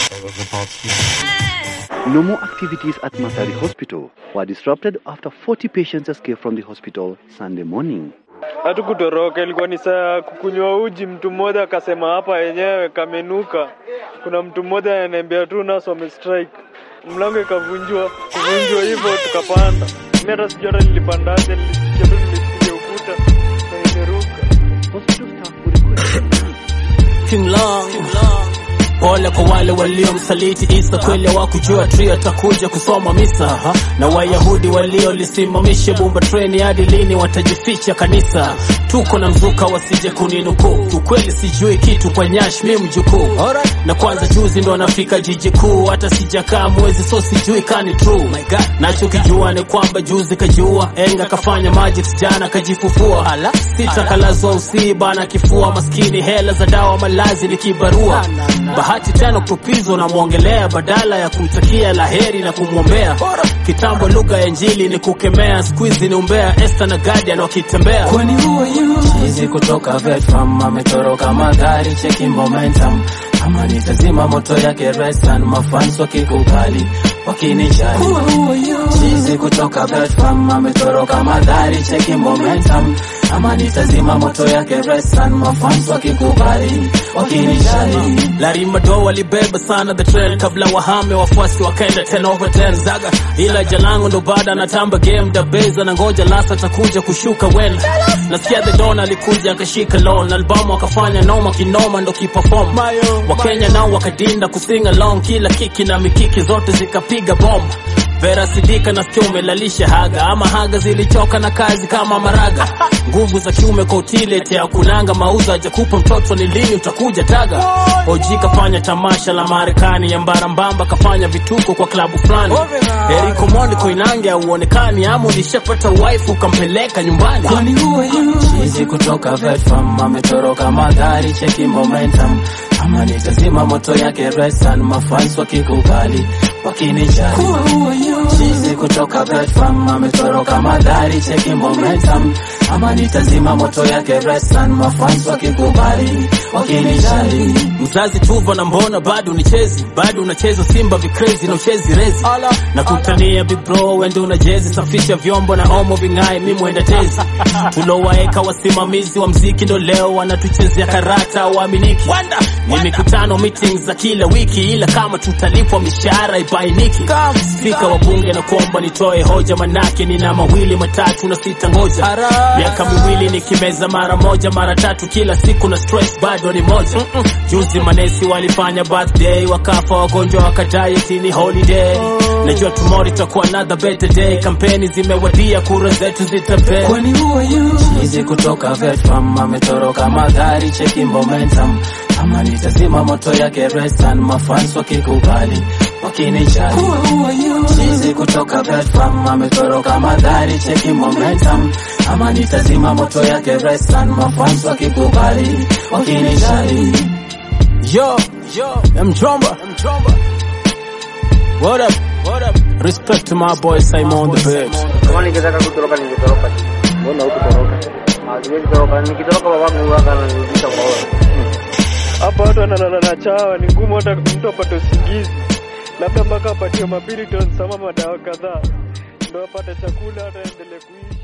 No more activities at Masari Hospital were disrupted after 40 patients escaped from the hospital Sunday morning. Hatukutoroka, ilikuwa ni saa kukunywa uji. Mtu mmoja akasema hapa yenyewe kamenuka. Kuna mtu mmoja ananiambia tu nasi wamestrike, mlango ikavunjwa. Kuvunjwa hivyo tukapanda. Mimi hata sijui hata nilipandaje, nilisikia tu nimesikia ukuta na imeruka. Hospital staff were requested King Long. Pole kwa wale waliomsaliti Isa, kweli hawakujua trio atakuja kusoma misa na Wayahudi waliolisimamisha bumba treni, hadi lini watajificha kanisa? Tuko na mzuka wasije kuninukuu, ukweli sijui kitu kwa nyash, mi mjukuu na kwanza juzi ndo anafika jiji kuu, hata sijakaa mwezi so sijui kani true. Nachokijua ni kwamba juzi kajua enga kafanya magic, jana kajifufua, sita kalazwa usii bana kifua, maskini hela za dawa malazi ni kibarua bahati tena kupizwa na mwongelea badala ya kumtakia laheri na kumwombea. Kitambo lugha ya Injili ni kukemea, squeeze ni umbea. Esther na Guardian wakitembea kwani huo chizi kutoka Vietnam ametoroka magari, cheki momentum kama nitazima moto yake restan, mafans wakikubali wakinijali. Chizi kutoka Vietnam ametoroka magari, cheki momentum kama nitazima moto yake restan, mafans wakikubali wakinijali. Larry Mado walibeba sana the trail kabla wahame, wafuasi wakaenda 10 over 10 zaga, ila jalango ndo bada anatamba game da beza na ngoja lasa atakuja kushuka wen. Nasikia the don alikuja akashika loan albamu akafanya noma kinoma ndo kiperform. Wakenya nao wakadinda kusing along, kila kiki na mikiki zote zikapiga bomb. Vera Sidika nasikia umelalisha haga ama haga zilichoka na kazi kama maraga. Nguvu za kiume kwa utilete ya kunanga mauzo hajakupa mtoto ni lini utakuja taga. Oji kafanya tamasha la Marekani ya mbarambamba kafanya vituko kwa klabu fulani. Eriko Mondi Koinange hauonekani ama ulishapata wife ukampeleka nyumbani. Kwani huo chizi kutoka Vietnam ametoroka magari cheki momentum ama nitazima moto yake resan mafans wakikubali wakinijali chizi kutoka Vietnam ametoroka magari cheki momentum ama nitazima moto yake resan mafans wakikubali wakinijali mzazi tuva na mbona bado unichezi bado unacheza simba vikrezi na uchezi rezi na kutania big bro wende una jezi safisha vyombo na omo ving'ae mi mwenda tezi tulowaeka wasimamizi wa mziki ndo leo wanatuchezea karata waaminiki ni mikutano meetings za kila wiki ila kama tutalipwa mishahara ibainiki spika wa bunge na kuomba nitoe hoja manake nina mawili matatu na sita ngoja miaka miwili nikimeza mara moja mara tatu kila siku na stress bado ni moja juzi manesi walifanya birthday wakafa wagonjwa wakadiet ni holiday najua tomorrow itakuwa another better day kampeni zimewadia kura zetu zitapea kwani huo chizi kutoka Vietnam ametoroka magari cheki momentum kama nitazima moto yake restan mafans wakikubali wakinijali chizi kutoka Vietnam ametoroka magari cheki momentum kama nitazima moto yake restan mafans wakikubali wakinijali yo yo mjomba mjomba what up what up respect to my boy Simon the Bird Kama ningetaka kutoroka ningetoroka. Mbona hukutoroka? Ah, siwezi toroka. Nikitoroka babangu huwaga ananirudisha kwa wewe. Hapa watu wanalala na chawa, ni ngumu hata mtu apate usingizi, labda mpaka apatiwe mabilitons ama madawa kadhaa ndo apate chakula hata endelee kuishi.